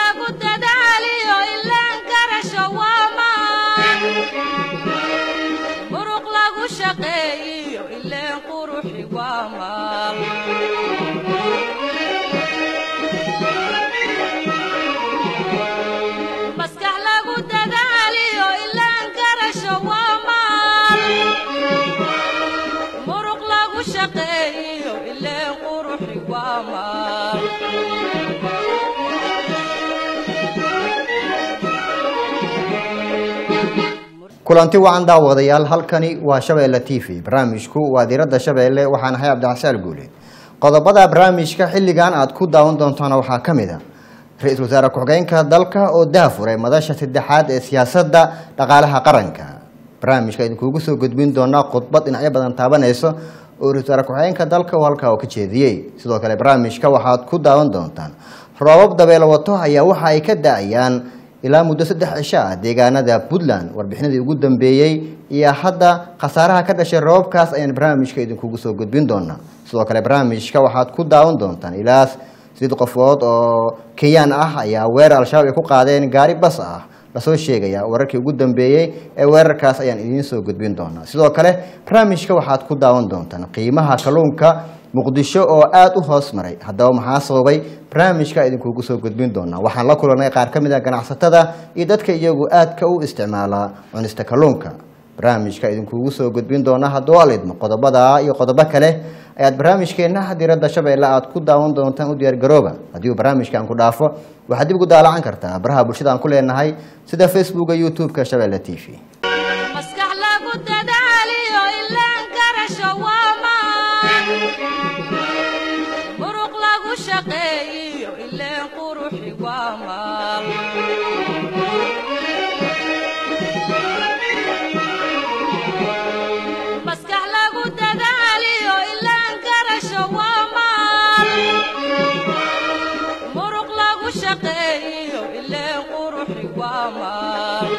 lagu dadaaliyo ilaan garasho waa maan muruq lagu shaqeeyiyo ileen quruxi waa maal maskax lagu dadaaliyo ilaan garasho waa maal muruq lagu shaqeeyiyo ileen quruxi waa maal kulanti wacan daawadayaal halkani waa shabeelle t v barnaamijku waa diiradda shabeelle waxaan ahay cabdixasaan guuleed qodobada barnaamijka xilligan aad ku daawan doontaana waxaa ka mid a ra-iisul wasaare ku-xigeenka dalka oo daafuray madasha saddexaad ee siyaasadda dhaqaalaha qaranka barnaamijka idinkuugu soo gudbin doonaa khudbad dhinacyo badan taabanayso oo ra-isul wasaare ku-xigeenka dalka uu halkaa oo ka jeediyey sidoo kale barnaamijka waxaad ku daawan doontaan roobab dabeelo wato ayaa waxa ay ka da-ayaan ilaa muddo saddex cisho ah deegaanada puntland warbixinadii ugu dambeeyey iyo hadda khasaaraha ka dhashay roobabkaas ayaan barnaamijka idinkugu soo gudbin doonaa sidoo kale barnaamijka waxaad ku daawan doontaan ilaa sideed qofood oo kenyaan ah ayaa weerar al-shabaab ay ku qaadeen gaari bas ah lasoo sheegaya wararkii ugu dambeeyey ee weerarkaas ayaan idiin soo gudbin doonaa sidoo kale barnaamijka waxaad ku daawan doontaan qiimaha kalluunka muqdisho oo aada u hoos maray haddaba maxaa sababay barnaamijka idinkuugu soo gudbin doonaa waxaan la kulanay qaar ka mid a ganacsatada iyo dadka iyagu aadka u isticmaala cunista kalluunka barnaamijka idinkuugu soo gudbin doonaa hadduu alidmo qodobada iyo qodobo kale ayaad barnaamijkeenna diiradda shabeelle aad ku daawan doontaan u diyaargarooba haddii uu barnaamijkan ku dhaafo waxaad dib ugu daalacan kartaa baraha bulshada aan ku leenahay sida facebooka youtube-ka shabeelle t v maskax lagu dadaaliyo ilaan garasho waa maan muruq lagu shaqeeyiyo ileen quruxi waa maal maskax lagu dadaaliyo ilaan garasho waa maal muruq lagu shaqeeyiyo ileen quruxi waa maal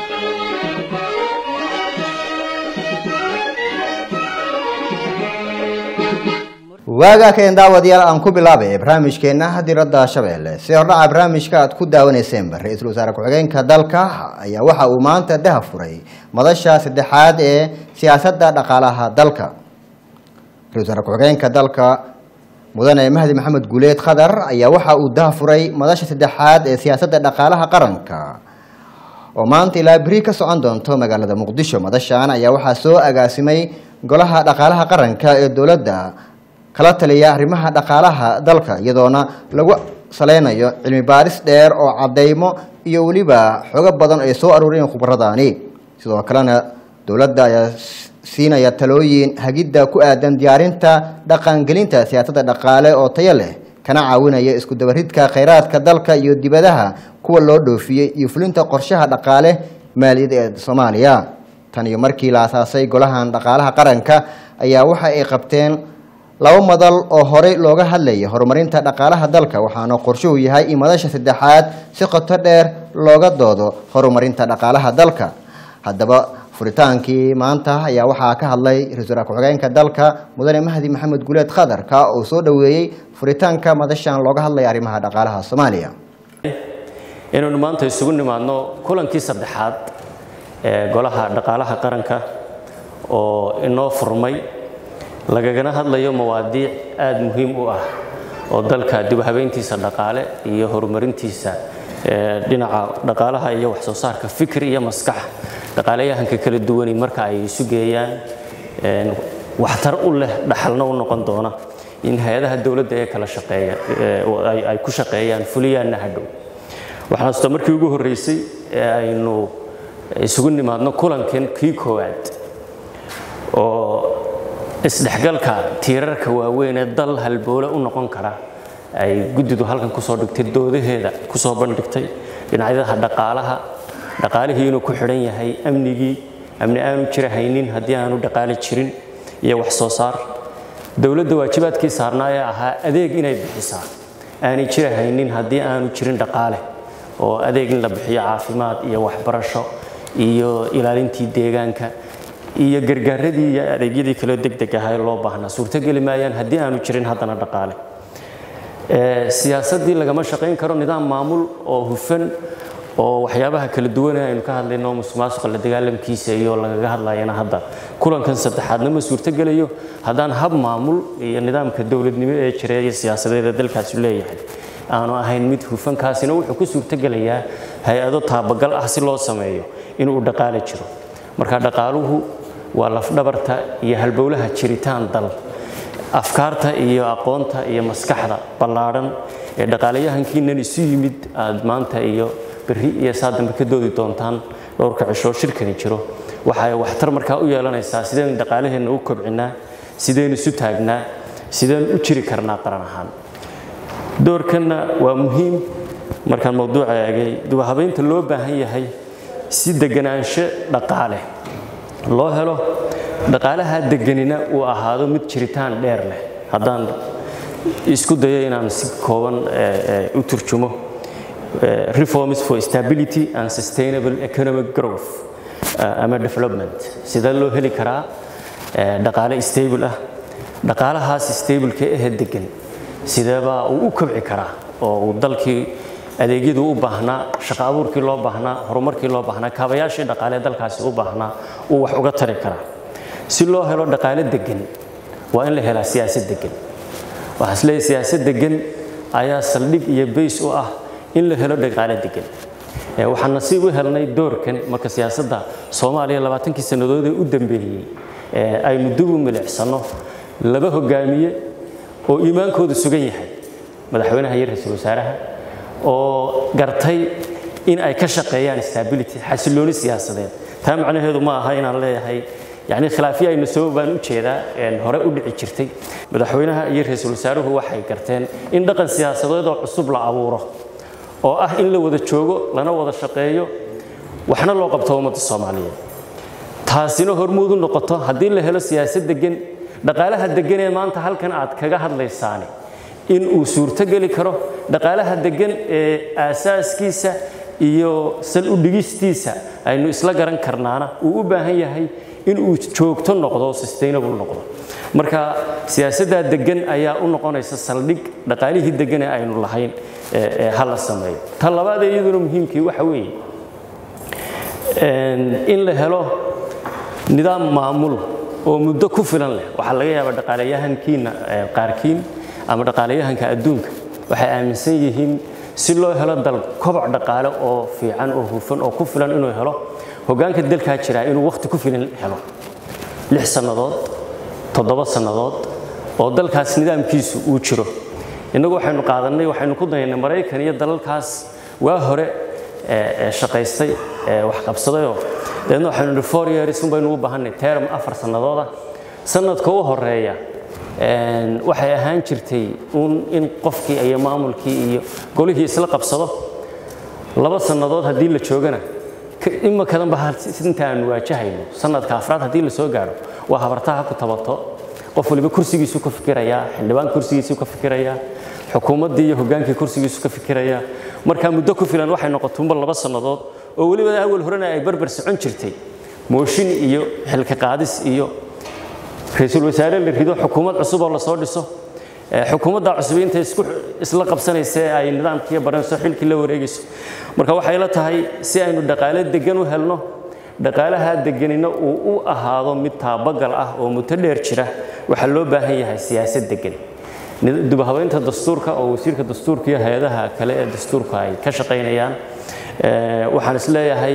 waagaa keen daawadayaal aan ku bilaabay barnaamijkeenna diradda shabeelle si hordhaca barnaamijka aad ku daawaneyseenba ra-iisul wasaare ku-xigeenka dalka ayaa waxa uu maanta daha furay madasha saddexaad ee siyaasadda dhaqaalaha dalka ra-isul wasaare ku-xigeenka dalka mudane mahdi maxamed guuleed khadar ayaa waxa uu daha furay madasha saddexaad ee siyaasadda dhaqaalaha qaranka oo maanta ilaa beri ka socon doonto magaalada muqdisho madashan ayaa waxaa soo agaasimay golaha dhaqaalaha qaranka ee dowladda kala taliya arrimaha dhaqaalaha dalka iyadoona lagu saleynayo cilmi baaris dheer oo cadeymo iyo weliba xogo badan ay soo aruuriyeen khubaradaani sidoo kalena dowladda ayaa siinaya talooyin hagidda ku aadan diyaarinta dhaqangelinta siyaasadda dhaqaale oo tayo leh kana caawinaya isku dabaridka kheyraadka dalka iyo dibadaha kuwa loo dhoofiyey iyo fulinta qorshaha dhaqaale maaliyad ee soomaaliya tan iyo markii la asaasay golahan dhaqaalaha qaranka ayaa waxa ay qabteen laba madal oo horey looga hadlayay horumarinta dhaqaalaha dalka waxaana qorshuhu yahay in madasha saddexaad si qoto dheer looga doodo horumarinta dhaqaalaha dalka haddaba furitaankii maanta ayaa waxaa ka hadlay ra-isul wasaare ku-xigeenka dalka mudane mahdi maxamed guuleed khadarka oo soo dhoweeyey furitaanka madashan looga hadlaya arrimaha dhaqaalaha soomaaliya inaynu maanta isugu nimaadno kulankii saddexaad ee golaha dhaqaalaha qaranka oo inoo furmay lagagana hadlayo mawaadiic aada muhiim u ah oo dalka dib u habeyntiisa dhaqaale iyo horumarintiisa dhinaca dhaqaalaha iyo wax soo saarka fikir iyo maskax dhaqaalayahanka kala duwani marka ay isu geeyaan waxtar u leh dhaxalna u noqon doona in hay-adaha dowladda ee kala shaqeeya ay ku shaqeeyaan fuliyaanna hadhow waxaan hasta markii ugu horreysay ee aynu isugu nimaadno kulankan kii koowaad oo isdhexgalka tiirarka waaweyn ee dal halboole u noqon kara ay guddidu halkan kusoo dhigtay doodaheeda kusoo bandhigtay dhinacyadaha dhaqaalaha dhaqaalihii inuu ku xidhan yahay amnigii amni aanu jira haynin haddii aanu dhaqaale jirin iyo wax soo saar dowladda waajibaadkii saarnaa ee ahaa adeeg inay bixisaa aanay jira haynin haddii aanu jirin dhaqaale oo adeeg in la bixiyo caafimaad iyo waxbarasho iyo ilaalintii deegaanka iyo gargaaradii iyo adeegyadii kaloo degdeg ahaa ee loo baahnaa suurtogeli maayaan haddii aanu jirin haddana dhaqaale siyaasaddii lagama shaqayn karo nidaam maamul oo hufan oo waxyaabaha kala duwane aynu ka hadlayno musuqmaasuqa la dagaalamkiisa iyo lagaga hadlayana hadda kulankan saddexaadna ma suurtogelayo haddaan hab maamul iyo nidaamka dowladnimo ee jira iyo siyaasadeed ee dalkaasi leeyahay aanu ahayn mid hufan kaasina wuxuu ku suurtogelayaa hay-ado taabagal ah si loo sameeyo inuu dhaqaale jiro marka dhaqaaluhu waa lafdhabarta iyo halbowlaha jiritaan dal afkaarta iyo aqoonta iyo maskaxda ballaadhan ee dhaqaalayahankiinan isu yimid aad maanta iyo berri iyo saa dambe ka doodi doontaan dhowrka cishoo shirkani jiro waxay waxtar markaa u yeelanaysaa sideen dhaqaalaheenna u kobcinaa sideen isu taagnaa sideen u jiri karnaa qaran ahaan doorkanna waa muhiim markaan mawduuca eegay dubahabaynta loo baahan yahay si deganaansho dhaqaale loo helo dhaqaalaha deganina uu ahaado mid jiritaan dheer leh haddaan isku dayo inaan si kooban u turjumo reforms for stability and sustainable economic growth ama development sidee loo heli karaa dhaqaale stable ah dhaqaalahaas stableka ahee degan sideebaa uu u kobci karaa oo uu dalkii adeegyadu u baahnaa shaqo abuurkii loo baahnaa horumarkii loo baahnaa kaabayaashii dhaqaalee dalkaasi u baahnaa uu wax uga tari karaa si loo helo dhaqaale degan waa in la helaa siyaasad degan waxaan isleeyahay siyaasad degan ayaa saldhig iyo bays u ah in la helo dhaqaale degan waxaan nasiib u helnay doorkan marka siyaasadda soomaaliya labaatankii sannadood ee u dambeeyey aynu dib u milicsano laba hogaamiye oo iimaankoodu sugan yahay madaxweynaha iyo ra-iisul wasaaraha oo gartay in ay ka shaqeeyaan stability xasilooni siyaasadeed taa macnaheedu ma aha inaan leeyahay yani khilaafyo aynu sabab baan u jeedaa hore u dhici jirtay madaxweynaha iyo ra-iisul wasaaruhu waxay garteen in dhaqan siyaasadeed oo cusub la abuuro oo ah in la wada joogo lana wada shaqeeyo waxna loo qabto ummadda soomaaliyeed taasina hormuud u noqoto haddii la helo siyaasad degan dhaqaalaha degan ee maanta halkan aad kaga hadlaysaani in uu suurtogeli karo dhaqaalaha degan ee aasaaskiisa iyo sal u dhigistiisa aynu isla garan karnaana uu u baahan yahay in uu joogto noqdo sustainable noqdo marka siyaasaddaa degan ayaa u noqonaysa saldhig dhaqaalihii degan ee aynu lahayn ee ha la sameeyo ta labaad ee iyaduna muhiimkii waxa weeye in la helo nidaam maamul oo muddo ku filan leh waxaa laga yaabaa dhaqaalayahankiina qaarkiin ama dhaqaalayahanka adduunka waxay aaminsan yihiin si loo helo dal koboc dhaqaale oo fiican oo hufan oo ku filan inuu helo hoggaanka dalkaa jiraa inuu wakhti ku filan helo lix sannadood toddoba sannadood oo dalkaas nidaamkiisu uu jiro innagu waxaynu qaadannay waxaynu ku dayaynay maraykan iyo dalalkaas waa hore shaqaystay wax qabsadayoo dabeedna waxaynu nihi four years un baynu u baahannay term afar sannadooda sannadka u horeeya waxay ahaan jirtay un in qofkii iyo maamulkii iyo golihii isla qabsado laba sannadood haddii la joogana imakadanba inta aanu waajahayno sanadka afraad haddii la soo gaadho waa habartaha ku tabato qof waliba kursigiisu ka fikirayaa xildhibaan kursigiisu ka fikirayaa xukuumaddii iyo hoggaankii kursigiisu ka fikirayaa markaa muddo ku filan waxay noqotuunba laba sannadood oo weliba awal horena ay barbar socon jirtay mooshin iyo xilka qaadis iyo ra-iisul wasaare la rido xukuumad cusub oo lasoo dhiso xukuumadda cusub intay isku isla qabsanaysa ee ay nidaamkiiyo baranayso xilkii la wareegayso marka waxay la tahay si aynu dhaqaale degan u helno dhaqaalaha deganina uu u ahaado mid taabagal ah oo muddo dheer jira waxaa loo baahan yahay siyaasad degan dubahabeynta dastuurka oo wasiirka dastuurka iyo hay-adaha kale ee dastuurka ay ka shaqaynayaan waxaan is leeyahay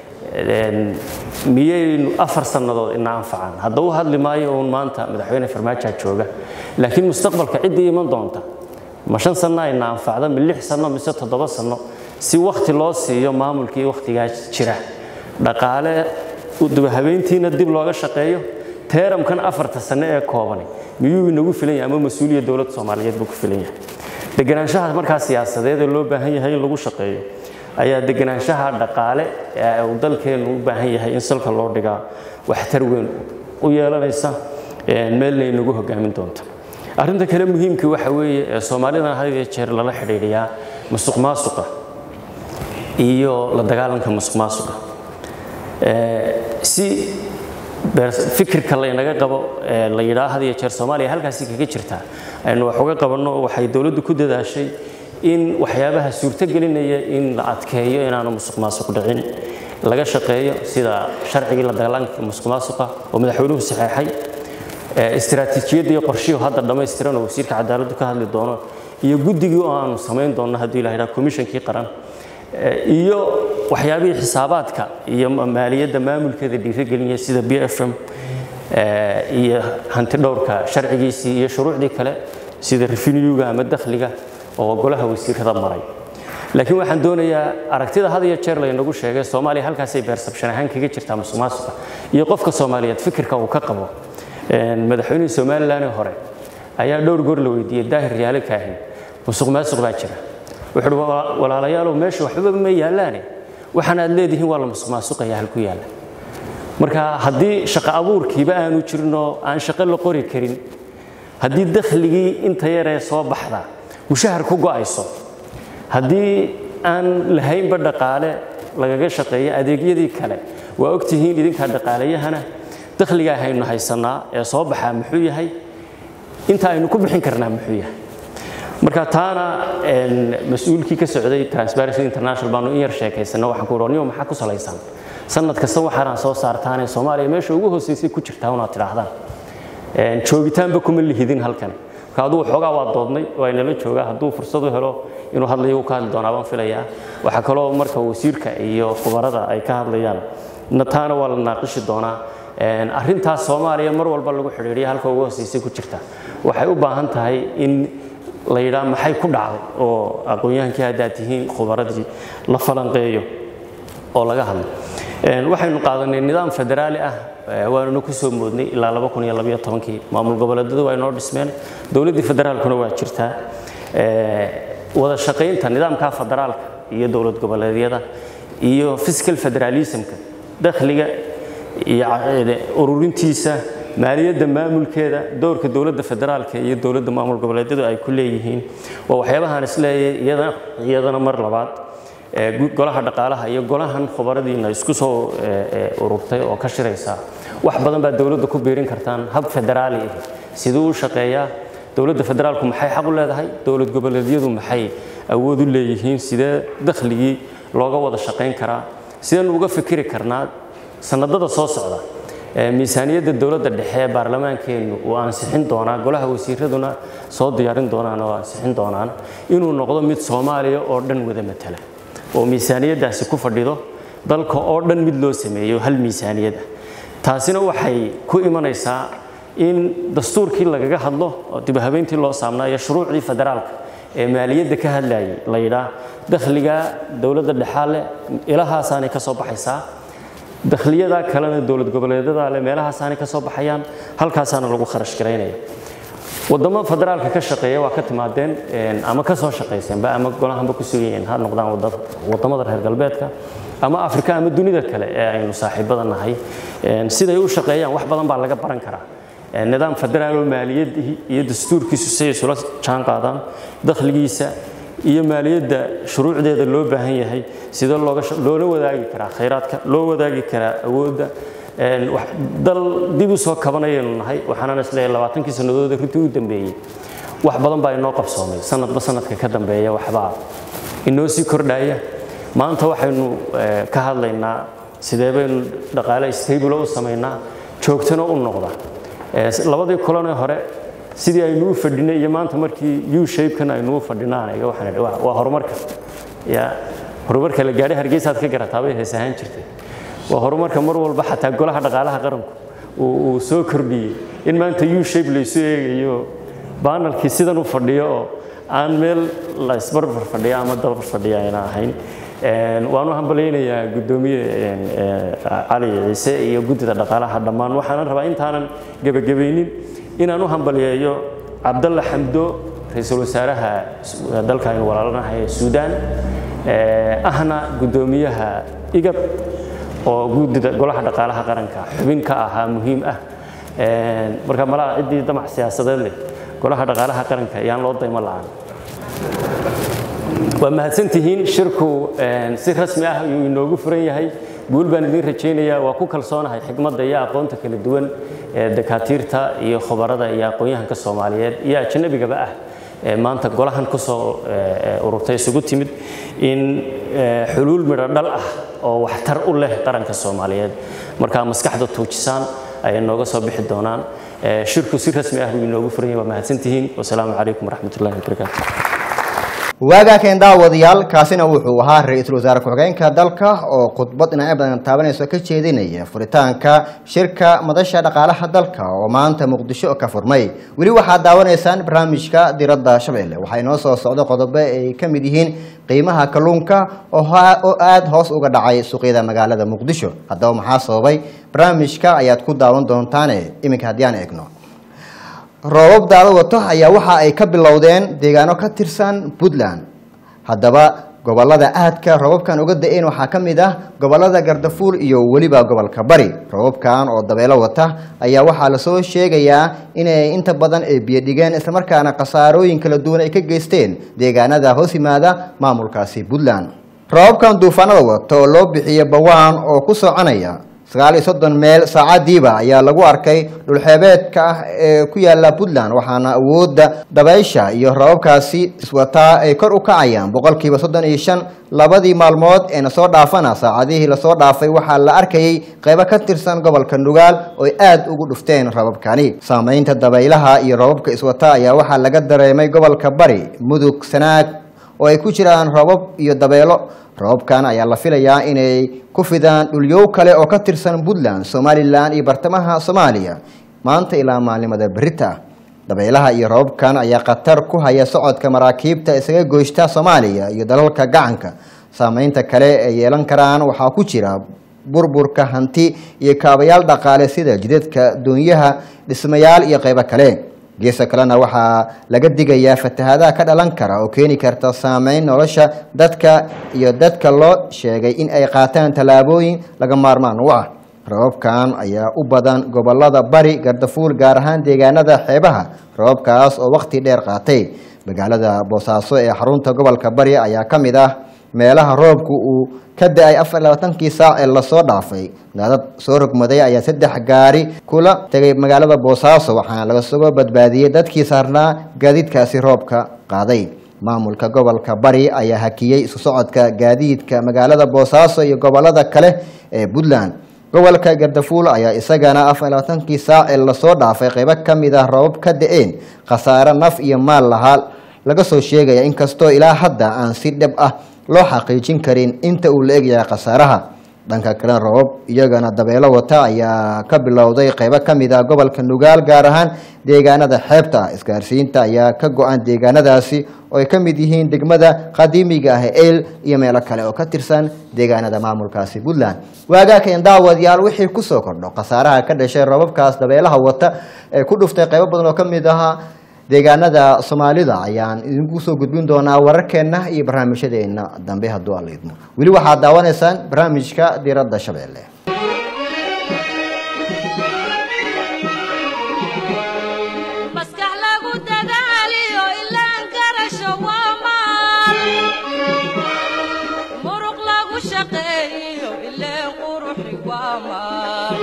miyaynu afar sannadood ina anfacaan hadda u hadli maayo uun maanta madaxweyne farmaajaa jooga laakiin mustaqbalka ciddii iman doonta ma shan sanno ayna anfacda mi lix sanno mise toddoba sanno si wakhti loo siiyo maamulkii wakhtigaa jira dhaqaale dubahabeyntiina dib looga shaqeeyo teeramkan afarta sanno ee koobani miyuu inagu filan yahay ama mas-uuliya dowladda soomaaliyeed buu ku filan yahay deganaanshaha markaa siyaasadeed ee loo baahan yahay in lagu shaqeeyo ayaa deganaanshaha dhaqaale ee uu dalkeenu u baahan yahay in salka loo dhigaa waxtar weyn u yeelanaysa meelna inagu hogaamin doonta arrinta kale muhiimka waxa weeye ee soomaalida had iyo jeer lala xidhiidhiyaa musuq maasuqa iyo la dagaalanka musuq maasuqa si fikirka laynaga qabo la yidhaah had iyo jeer soomaaliya halkaasi kaga jirtaa aynu wax uga qabanno waxay dowladdu ku dadaashay in waxyaabaha suurtogelinaya in la adkeeyo inaanu musuq maasuq dhicin laga shaqeeyo sida sharcigii la dagaalanka musuq maasuqa oo madaxweynuhu saxeexay istiraatiijiyadda iyo qorshihii hadda dhammaystiran oo wasiirka cadaaladdu ka hadli doono iyo guddigii oo aanu samayn doonno haddii ilaha yidhaha komishankii qaran iyo waxyaabihii xisaabaadka iyo maaliyadda maamulkeeda dhiirigelinaya sida b f m iyo hanti dhowrka sharcigiisii iyo shuruucdii kale sida revenuega ama dakhliga oo golaha wasiirada maray laakiin waxaan doonayaa aragtida had iyo jeer laynagu sheegay soomaaliya halkaasay beersabshan ahaan kaga jirtaa musuq maasuqa iyo qofka soomaaliyeed fikirka uu ka qabo madaxweynihii somalilan ee hore ayaa dhowr goor la weydiiyey daahir yaale kaahin musuq maasuq baa jira wuxuu uhi walaalayaalow meesha waxbaba ma yaalaane waxaan aad leedihiin waa la musuq maasuqaya halku yaalla marka haddii shaqo abuurkiiba aanu jirinoo aan shaqo la qori karin haddii dakhligii inta yaree soo baxda mushahar ku go'ayso haddii aan lahaynba dhaqaale lagaga shaqeeyo adeegyadii kale waa ogtihiin idinkaa dhaqaalayahana dakhligaa haynu haysannaa ee soo baxaa muxuu yahay inta aynu ku bixin karnaa muxuu yahay marka taana mas-uulkii ka socday transparency international baanu in yar sheekaysana waxaan ku niyo maxaa ku salaysan sanad kasta waxaanaan soo saartaanee soomaaliya meesha ugu hooseysay ku jirtaa unaad tidhaahdaan joogitaanba kuma lihidin halkan marka aduu xoogaa waa doodnay waa inala joogaa hadduu fursad u helo inuu hadlayo uu ka hadli doonaa baan filayaa waxaa kaloo marka wasiirka iyo khubarada ay ka hadlayaan taana waa la naaqishi doonaa arrintaas soomaaliya mar walba lagu xidhiidhiya halka ugu hooseysay ku jirta waxay u baahan tahay in la yidhaah maxay ku dhacday oo aqoon-yahankii haddaad tihiin khubaradii la falanqeeyo oo laga hadlo waxaynu qaadanay nidaam federaali ah waanuna ku soo moodnay ilaa kii maamul goboleedyadu waa inoo dhismeen dowladdii federaalkuna waa jirtaa wada shaqaynta nidaamka federaalka iyo dowlad goboleedyada iyo fiscal federalismka dakhliga iyo ururintiisa maaliyadda maamulkeeda doorka dowladda federaalka iyo dowladda maamul goboleedyadu ay ku leeyihiin waa waxyaabahaan isleeyahay iyadana mar labaad golaha dhaqaalaha iyo golahan khubaradiina isku soo ururtay oo ka shiraysa wax badan baa dowladda ku biirin kartaan hab federaali ah siduu u shaqeeyaa dowladda federaalku maxay xaq u leedahay dowlad goboleedyadu maxay awood u leeyihiin sidee dakhligii looga wada shaqayn karaa sideen uga fikiri karnaa sanadada soo socda miisaaniyadda dowladda dhexe ee baarlamaankeennu uu ansixin doonaa golaha wasiiraduna soo diyaarin doonaan oo ansixin doonaan inuu noqdo mid soomaaliya oo dhan wada matala oo miisaaniyaddaasi ku fadhido dalka oo dhan mid loo sameeyo hal miisaaniyad ah taasina waxay ku imanaysaa in dastuurkii lagaga hadlo oo dibahabeyntii loo saamnaayo shuruucdii federaalka ee maaliyadda ka hadlayay la yidhaah dakhliga dowladda dhexaa leh ilahaasaanay ka soo baxaysaa dakhliyadaa kalena dowlad goboleedyada leh meelahaasaanay ka soo baxayaan halkaasaana lagu kharash garaynaya wadamo federaalka ka shaqeeya waa ka timaadeen ama ka soo shaqayseenba ama golahanba ku sugayeen ha noqdaan wadamada reer galbeedka ama afrika ama dunida kale ee aynu saaxiibada nahay siday u shaqeeyaan wax badan baa laga baran karaa nidaam federaaloo maaliyadii iyo dastuurkiisu siday isula jaan qaadaan dakhligiisa iyo maaliyadda shuruucdeeda loo baahan yahay sidee loola wadaagi karaa khayraadka loo wadaagi karaa awoodda dal dib u soo kabanayaynu nahay waxaanan isleeyahay labaatankii sannadood runtii u dambeeyey wax badan baa inoo qabsoomay sanadba sanadka ka dambeeya waxbaa inoo sii kordhaya maanta waxaynu ka hadlaynaa sidee baynu dhaqaale stable u samaynaa joogtana u noqda labadii kulanee hore sidii aynu u fadhinay iyo maanta markii u shapekan aynu u fadhinaan waxaan waa horumarka ya horumarka la gaadhay hargeysaad ka garataabay hees ahaan jirtay waa horumarka mar walba xataa golaha dhaqaalaha qaranku uu soo kordhiyey in maanta u shape laysu eegayo baanalkii sidan u fadhiyo oo aan meel la isbarbar fadhiya ama dabar fadhiya ayna ahayn waan u hambalaynayaa guddoomiye cali ciise iyo guddida dhaqaalaha dhammaan waxaanan rabaa intaanan gebagabaynin inaan u hambaliyeeyo cabdalla xamdo ra-iisul wasaaraha dalka aynu walaalanahay ee suudaan ahna guddoomiyaha igab oo guddida golaha dhaqaalaha qaranka xubin ka ahaa muhiim ah marka malaha ciddii damac siyaasadeed leh golaha dhaqaalaha qaranka ayaan loo daymo la'aan waa mahadsantihiin shirku een, si rasmi ah ayuu inoogu furan yahay guul baan idin rajaynayaa waa ku kalsoonahay xigmadda iyo aqoonta kala duwan ee dakaatiirta iyo khubarada iyo aqoon-yahanka soomaaliyeed iyo ajnabigaba ah ee maanta golahan kusoo ee, ururtay isugu timid in ee, xuluul midho dhal ah oo waxtar u leh qaranka soomaaliyeed markaa maskaxda tuujisaan ayay nooga soo bixi doonaan Ee, shirku si rasmi ah buu inoogu furan yahay waa mahadsantihiin wasalaamu calaykum waraxmatullahi wabarakaatu waagaa keen daawadayaal kaasina wuxuu ahaa ra-iisul wasaare ku-xigeenka dalka oo khudbad dhinacyo badan taabanayso ka jeedinaya furitaanka shirka madasha dhaqaalaha dalka oo maanta muqdisho ka furmay weli waxaad daawanaysaan barnaamijka diradda shabeelle waxaa inoo soo socda qodobo ay ka mid yihiin qiimaha kalluunka oo ha- oo aada hoos uga dhacay suuqyada magaalada muqdisho haddaba maxaa sababay barnaamijka ayaad ku daawan doontaane iminka haddii aan eegno roobab daado wato ayaa waxa ay ka bilowdeen deegaano ka tirsan puntland haddaba gobolada aadka roobabkan uga da-een waxaa ka mid ah gobolada gardafuul iyo weliba gobolka bari roobabkan oo dabeelo wata ayaa waxaa lasoo sheegayaa inay inta badan ay biyo dhigeen islamarkaana khasaarooyin kala duwan ay ka geysteen deegaanada hoos yimaada maamulkaasi puntland roobabkan duufaanada wata oo loo bixiyo bawaan oo ku soconaya sagaal iyo soddon meel saacadiiba ayaa lagu arkay dhulxeebeedka ah ee ku yaala puntland waxaana awoodda dabaysha iyo rababkaasi iswataa ay kor u kacayaan boqolkiiba soddon iyo shan labadii maalmood ee nasoo dhaafana saacadihii lasoo dhaafay waxaa la arkayay qeybo ka tirsan gobolka nugaal oo ay aada ugu dhufteen rababkani saameynta dabaylaha iyo rababka iswata ayaa waxaa laga dareemay gobolka bari mudug sanaag oo ay ku jiraan roobab iyo dabeelo roobabkan ayaa la filayaa inay ku fidaan dhulyow kale oo ka tirsan puntland somalilan iyo bartamaha soomaaliya maanta ilaa maalimada berita ah dabeelaha iyo roobabkan ayaa khatar ku haya socodka maraakiibta isaga goyshta soomaaliya iyo dalalka gacanka saameynta kale ee yeelan karaan waxaa ku jira burburka hanti iyo kaabayaal dhaqaale sida jidadka doonyaha dhismayaal iyo qeybo kale geesa kalena waxaa laga digayaa fatahaadaha ka dhalan kara oo keeni karta saameyn nolosha dadka iyo dadka loo sheegay in ay qaataan tallaabooyin laga maarmaan u ah rababkan ayaa u badan gobolada bari gardafuul gaar ahaan deegaanada xeebaha rababkaas oo waqti dheer qaatay magaalada boosaaso ee xarunta gobolka bari ayaa ka mid ah meelaha roobku uu ka da-ay afar iyo labaatankii saac ee lasoo dhaafay daadad soo rogmaday ayaa saddex gaari kula tegay magaalada boosaaso waxaana laga soo badbaadiyey dadkii saarnaa gaadiidkaasi roobka qaaday maamulka gobolka bari ayaa hakiyey isu socodka gaadiidka magaalada boosaaso iyo gobolada kale ee puntland gobolka gardafuul ayaa isagana afar iyo labaatankii saac ee lasoo dhaafay qeybo ka mid ah roobab ka da-een khasaare naf iyo maal lahaa laga soo sheegaya inkastoo ilaa hadda aan si dhab ah loo xaqiijin karin inta uu la egyahay khasaaraha dhanka kalena roobab iyagana dabeelo wata ayaa ka bilowday qeybo ka mid ah gobolka nugaal gaar ahaan deegaanada xeebta ah isgaarsiinta ayaa ka go-an deegaanadaasi oo ay ka mid yihiin degmada qadiimiga ah ee eyl iyo meelo kale oo ka tirsan deegaanada maamulkaasi puntland waagaakeen daawadayaal wixii kusoo kordho khasaaraha ka dhashay roobabkaas dabeelaha wata ee ku dhuftay qeybo badan oo ka mid ahaa deegaanada soomaalida ayaan idinku soo gudbin doonaa wararkeenna iyo barnaamijyadeena dambe hadduu alla idmo weli waxaad daawanaysaan barnaamijka diradda shabeelle maskax lagu dadaaliyo ilaan garasho waa maal muruq lagu shaqeeyo ileen quruxi waa maal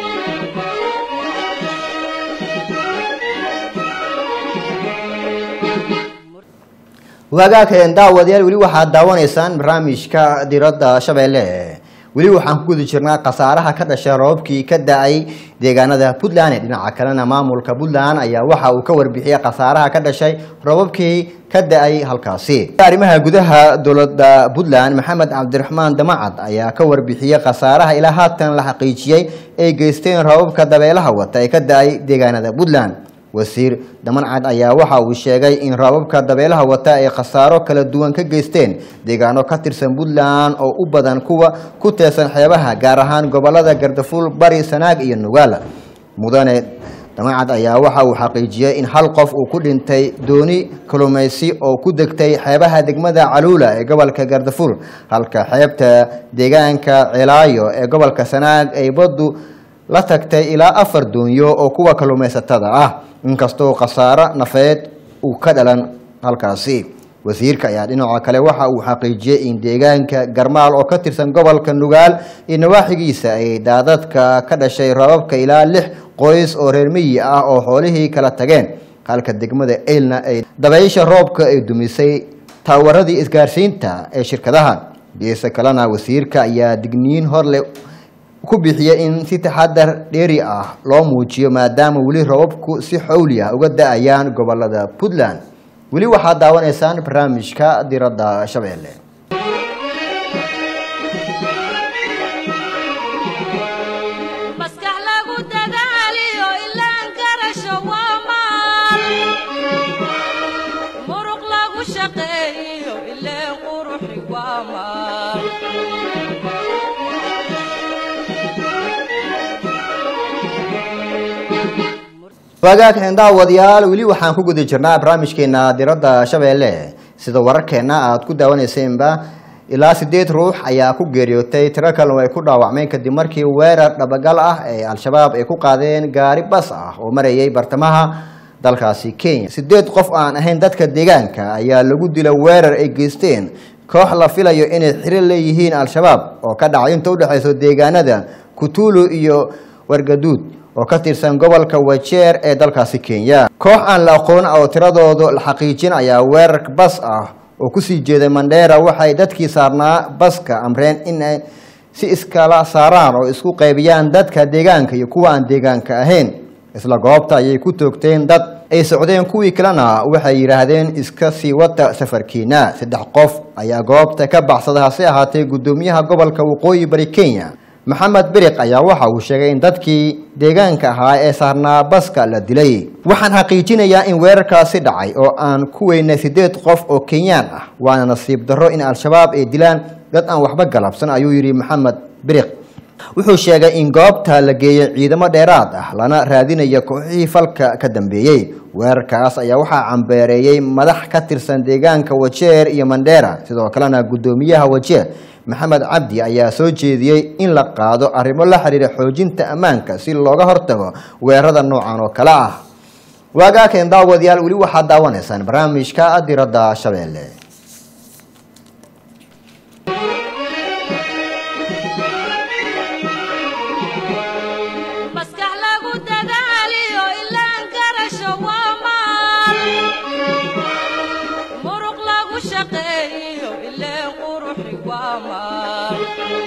waagaakeen daawadayaal weli waxaad daawanaysaan barnaamijka diradda shabeelle weli waxaan ku guda jirnaa khasaaraha ka dhashay roobabkii ka da-ay deegaanada puntland ee dhinaca kalena maamulka puntland ayaa waxa uu ka warbixiyey khasaaraha ka dhashay roobabkii ka da-ay halkaasi arrimaha gudaha dowladda puntland maxamed cabdiraxmaan damacad ayaa ka warbixiyey khasaaraha ilaa haatan la xaqiijiyey ay geysteen roobabka dabeelaha wata ee ka da-ay deegaanada puntland wasiir damancad ayaa waxa uu sheegay in roobabka dabeelaha wata ay khasaaro kala duwan ka geysteen deegaano ka tirsan puntland oo u badan kuwa ku teesan xeebaha gaar ahaan gobolada gardafuul bari sanaag iyo nugaala mudane damancad ayaa waxa uu xaqiijiyey in hal qof uu ku dhintay dooni kalumaysi oo ku degtay xeebaha degmada caluula ee gobolka gardafuul halka xeebta deegaanka celaayo ee gobolka sanaag ay baddu la tagtay ilaa afar doonyo oo kuwa kalluumaysatada ah inkastoo khasaaro nafeed uu ka dhalan halkaasi wasiirka ayaa dhinaca kale waxa uu xaqiijiyey in deegaanka garmaal oo ka tirsan gobolka nugaal iyo nawaaxigiisa ay daadadka ka dhashay rababka ilaa lix qoys oo reer miyi ah oo xoolihii kala tageen halka degmada eylna ay dabaysha roobka ay dumisay taawaradii isgaarsiinta ee shirkadaha geesa kalena wasiirka ayaa digniin horle ku bixiyay in si taxadar dheeri ah loo muujiyo maadaama weli robabku si xowli ah uga da-ayaan gobolada puntland weli waxaad daawanaysaan barnaamijka diradda shabeelle maskax lagu dadaaliyo ilaan garasho waa maal muruq lagu shaqeeyo ileen quruxi waa maal wagaag daawadayaal weli waxaan ku guda jirnaa barnaamijkeena diradda shabeelle sida wararkeena aad ku daawaneyseenba ilaa sideed ruux ayaa ku geeriyootay tiro kalena ay ku dhaawacmeen kadib markii weerar dhabagal ah ee al-shabaab ay ku qaadeen gaari bas ah oo marayay bartamaha dalkaasi kenya sideed qof aan ahayn dadka deegaanka ayaa lagu dila weerar ay geysteen koox la filayo inay xiro leeyihiin al-shabaab oo ka dhacay inta udhexayso deegaanada kutulu iyo wargaduud oo ka tirsan gobolka wajeer ee dalkaasi kenya koox aan la aqoon oo tiradoodu la xaqiijin ayaa weerar bas ah oo kusii jeeday mandheera waxay dadkii saarnaa baska amreen in ay si iskala saaraan oo isku qaybiyaan dadka deegaanka iyo kuwa aan deegaanka ahayn isla goobta ayay ku toogteen dad ay socdeen kuwii kalena waxay yidhaahdeen iska sii wata safarkiina saddex qof ayaa goobta ka baxsada hase ahaatee guddoomiyaha gobolka waqooyi bari kenya maxamed beriq ayaa waxa uu sheegay in dadkii deegaanka ahaa ee saarnaa baska la dilay waxaan xaqiijinayaa in weerarkaasi dhacay oo aan ku weynay sideed qof oo kenyaan ah waana nasiib darro in al-shabaab ay dilaan dad aan waxba galabsan ayuu yidhi maxamed beriq wuxuu sheegay in goobta la geeyey ciidamo dheeraad ah lana raadinayo kooxihii falka ka dambeeyey weerarkaas ayaa waxaa cambeereeyey madax ka tirsan deegaanka wajeer iyo mandheera sidoo kalena guddoomiyaha wajeer maxamed cabdi ayaa soo jeediyey in la qaado arrimo la xiriira xoojinta ammaanka si looga hortago weerarada noocan oo kale ah waagaakeen daawadayaal weli waxaad daawanaysaan barnaamijka diradda shabeelle maskax lagu dadaaliyo ilaan garasho waa maal muruq lagu shaqeeyo ileen quruxi waa maal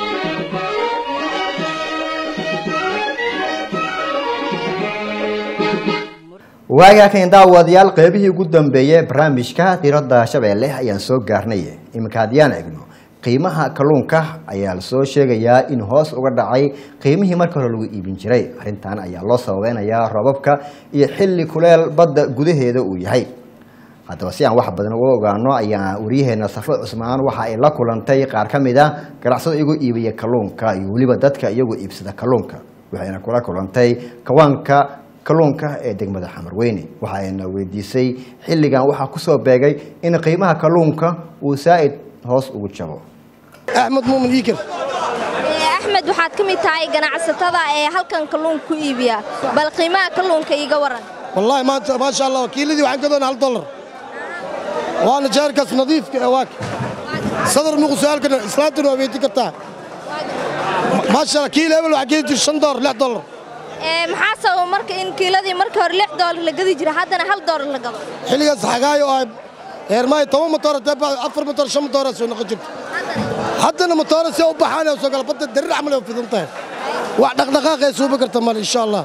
waagaakeen daawadayaal qeybihii ugu dambeeyey barnaamijka diradda shabeelle ayaan soo gaarnay iminka haddiyaan egno qiimaha kalluunka ayaa lasoo sheegayaa in hoos uga dhacay qiimihii marka hore lagu iibin jiray arrintan ayaa loo sababeynayaa robabka iyo xilli kuleel badda gudaheeda uu yahay haddaba si aan wax badan uga ogaano ayaa waryaheena safo cusmaan waxa ay la kulantay qaar ka mid a ganacsado iyagu iibiya kalluunka iyo weliba dadka iyagu iibsada kalluunka waxayna kula kulantay kawaanka kalluunka ee degmada xamarweyne waxa ayna weydiisay xilligan waxaa kusoo beegay in qiimaha kalluunka uu saa'id hoos ugu jabo axmed muumin iikir axmed waxaad ka mid tahay ganacsatada ee halkan kalluunka ku iibiya bal qiimaha kalluunka iiga waran wallaahi maanta maasha allah kiiladii waxaan ka doonaa hal dollar waana jeerkaas nadiifka ee waaka sadar muqusaalkana islaantuna waa weydin kartaa maasha allah kiila hebel waxaa keeni jir shan dollar lix dollar Ee, maxaa sababa marka in kiiladii markii hore lix doolar la gadi jira haddana hal doolar la gado xilligaas xagaayo oo eermaayo toban matoor afar matoor shan matoora soo noqon jirta haddana matoora see u baxaan oo soo gala badda darir camal ay u fidan tahay wax dhaqdhaqaaq ay suubi karta male insha allah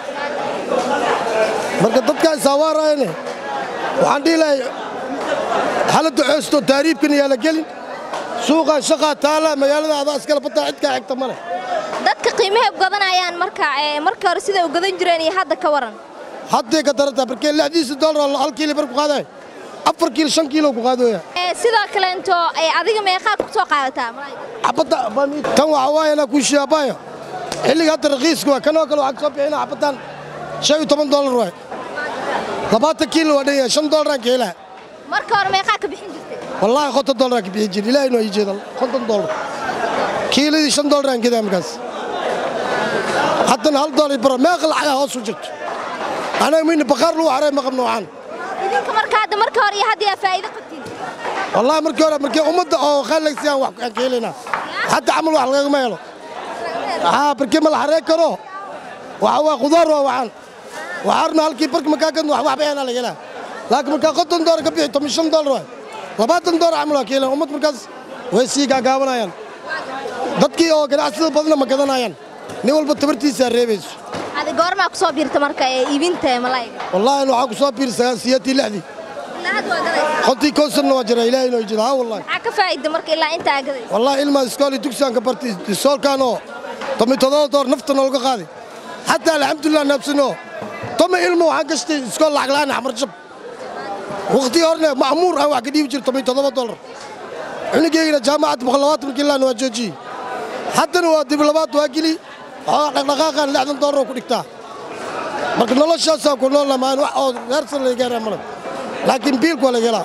marka dadkaa isaawaaraayane waxaan dhihi lahay xaaladda xoosto taariibkan yaa la gelin suuqaa shaqaa taala magaalada adaa iskale baddaa cidkaa xigta male dadka qiimahay u gadanayaan marka ee, markii hore siday u gadan jireen iyo hadda ka waran hadday ka darantaa markee lixdiisa dollar hal kiilo bar ku qaadaay afar kiilo shan kiilo ku qaadooya Ee, sidoo kaleento ee, adiga meeqaad ku soo qaadataa malaa'ig? xabadda tan waxa waaye inaa kuu shiyaabaayo xilliga hadda raqiiska waa kanoo kale waxaan soo bixina xabaddan shan iyo toban dollar waay labaatan kiilo waa dhan yahay shan dollaraan ka helaa marka hore meeqaa ka bixin jirtay wallaahi konton dollaraan ka bixin jiri ilaahay noo ii jeeda konton dollar kiiladii shan dollaraan gadaa markaas haddana hal dollar baro meeqa lacagaa hoos u jirto anaga mayna baqaar lagu xaray maqab noocaan idinka marka hadda marka hore iyo hadda yaa faa'iido qabtiin wallahi markii hore markii ummadda oo khaalaysiiyaan wax aan ka helaynaa xataa camal wax lagagama helo haa barkii ma la xaree karo waxa waa khudaar waa waxaan waxaarna halkii barki markaa gadno wax waxba heenaa laga helaa laakiin markaa konton doolar ka bixi toban shan doolar waay labaatan doolar camal waa ka helaan ummad markaas way sii gaagaabanayaan dadkii oo ganacsida badna ma gadanayaan nin walba tabartiisaa reebayso adi goormaa ku soo biirta marka ee iibinta ee malayga wallaahi waxaa ku soo biirsagaa siyaadtii lixdii ilaa hadda waa gadaysa kontii kow sanna waa jira ilaahay inoo jira haa wallahi maxaa ka faa'ida marka ilaa intaa gadaysa والله ilma iskool iyo dugsigaan ka bartay iskoolkaanoo tomi todoba door nafta noolga qaaday xataa alxamdulilah naabsanoo tomi ilmo waxaan gashtay iskool lacag la'aan xamar jab waqtii horne ma'muur aan wax ka dhiibi jiray tomi todoba dollar cunugeygina jaamacadda boqol labaatan markii laana waa joojiyey haddana waa dib labaad waa geli waxaa dhaqdhaqaaqaan lixdan dollar oo ku dhigtaa marka noloshaasaan ku nool lamaan wax oo reersan laga gaaraa male laakiin biilku waa laga helaa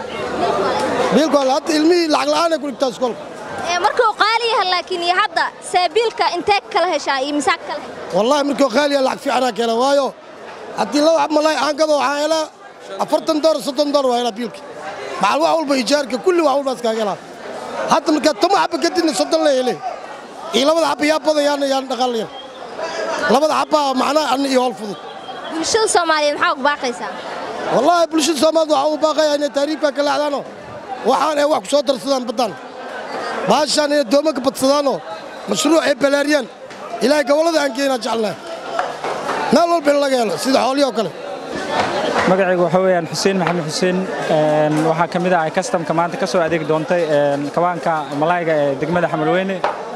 biilku waa la- hadda ilmihii lacag la'aan ay ku dhigtaa iskoolka ee markuu qaali yahay laakiin iyo hadda saabiilka intee kala heshaa iyo misaaq kala heshaa والله مركو خالي لعك في عناك يلا وايو حتى لو عم الله عنقضوا عائلة أفرتن دور ستن دور وهلا بيلك مع الواحد بيجارك كل واحد بس كاجلا حتى مركو تما حب قدين صدق لي لي إيه لما حب يا بضي يعني يعني دخل لما حب معنا أن يهول فضل bulshada soomaaliyeed maxaa ugu baaqaysaa والله بلشت سماد وحاو باقي يعني تاريخ كلا عدانو وحان ايه واحد صوتر سدان بدان باشان ايه دومك بتصدانو مشروع ايه بلاريان إلهي قولة أنكينا جعلنا نالو بالله سيدا حولي وكله magacaygu waxa weeyaan xuseen maxamed xuseen een, waxaa ka mid ah kastamka maanta ka soo adeeg doontay een, kawaanka malayga ee degmada xamarweyne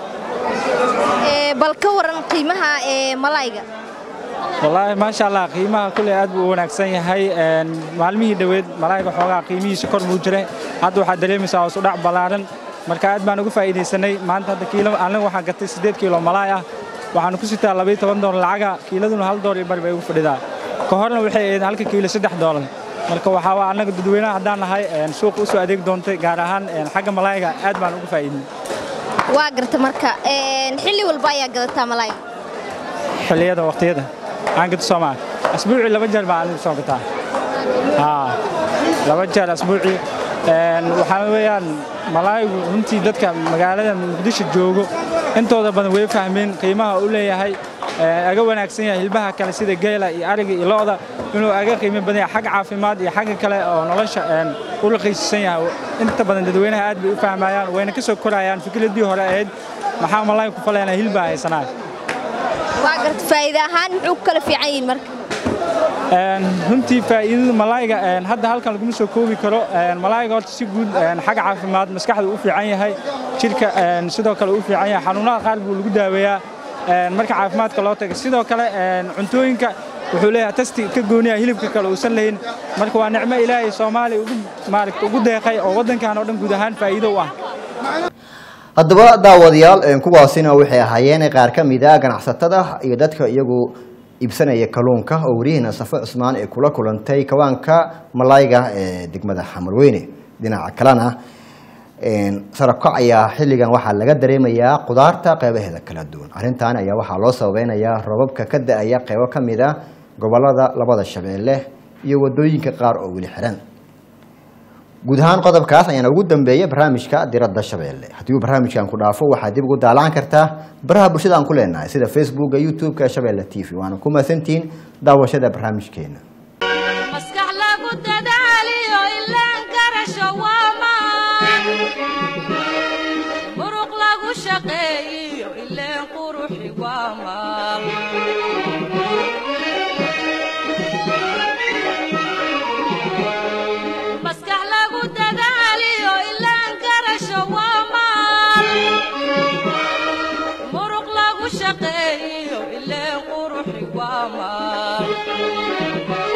ee bal ka waran qiimaha ee malayga wallaahi maasha allah qiimaha kulley aad buu u wanaagsan yahay een, maalmihii dhoweed malayga xoogaa qiimihiisa kor buu jiray hadda waxaad dareemaysaa hoos u dhac ballaaran marka aad baan uga faa'iidaysanay maanta hadda kiilo aniga waxaan gatay siddeed kiilo malaay ah waxaan ku sitaa labayo toban doolar lacaga kiiladuna hal doolar iyo bari bay ugu fadhidaa ka horna waxay ahayd halka kiilo saddex doolar marka waxaa waa annaga dadweynaha haddaan nahay een, suuqa u soo adeeg doontay gaar ahaan een, xagga malayga aad baan uga faa'iidnay waa garta marka een, xilli walba ayaa gadataa malayga xilliyada waqtiyada aan gato soomaali asbuucii laba jeer baa anigu soo gataa haa laba jeer asbuucii Een, waxaa weeyaan malaayigu runtii dadka magaalada muqdisho joogo intooda badan way fahmeen qiimaha uu leeyahay ee, aga wanaagsan yahay hilbaha kale sida geela iyo ariga iyo lo'da inuu aga qiimo badan yahay xagga caafimaad iyo xagga kale oo nolosha een, u raqiisisan yahay inta badan dadweynaha aad bay u fahmayaan wayna ka soo korayaan fikradii hore ahayd maxaa malaayi ku faleynaa hilbaa haysanaa waa garta faa'iida ahaan muxuu ku kala fiican yihiin marka Een, runtii faa'iidada malaayga een, hadda halkan laguma soo koobi karo Een, malaayga horta si guud een, xagga caafimaad maskaxda u fiican yahay jirka een, sidoo kale u fiican yahay xanuunada qaar buu lagu daaweeyaa een, marka caafimaadka loo tago sidoo kale een, cuntooyinka wuxuu leeyahay tasti ka gooniya hilibka kale uusan lahayn marka waa nicmo ilaahay soomaaliya ugu maaragta ugu deeqay oo waddankan oo dhan guud ahaan faa'iido u ah haddaba daawadayaal een, kuwaasina waxay ahaayeen qaar ka mid a ganacsatada iyo dadka iyagu iibsanaya kalluunka oo warihiina safo cusmaan ee kula kulantay kawaanka malayga ee degmada xamarweyne dhinaca kalena een, sarabkac ayaa xilligan waxaa laga dareemayaa qudaarta qeybaheeda kala duwan arrintan ayaa waxaa loo sababeynayaa robabka ka da-aya qeybo ka mid a gobolada labada shabeelle iyo wadooyinka qaar oo weli xiran guud ahaan qodobkaas ayaana ugu dambeeyay barnaamijka diradda shabeelle haddii uu barnaamijkan ku dhaafo waxaad dib ugu daalaan kartaa baraha bulshada aan ku leenahay sida facebooka youtube-ka shabeelle t v waana ku mahadsantihiin daawashada barnaamijkeena maskax lagu dadaaliyo ilaan garasho waa maan muruq lagu shaqeeyiyo ileen quruxi waa maal maskax lagu dadaaliyo ilaan garasho waa maal muruq lagu shaqeeyiyo ileen quruxi waa maal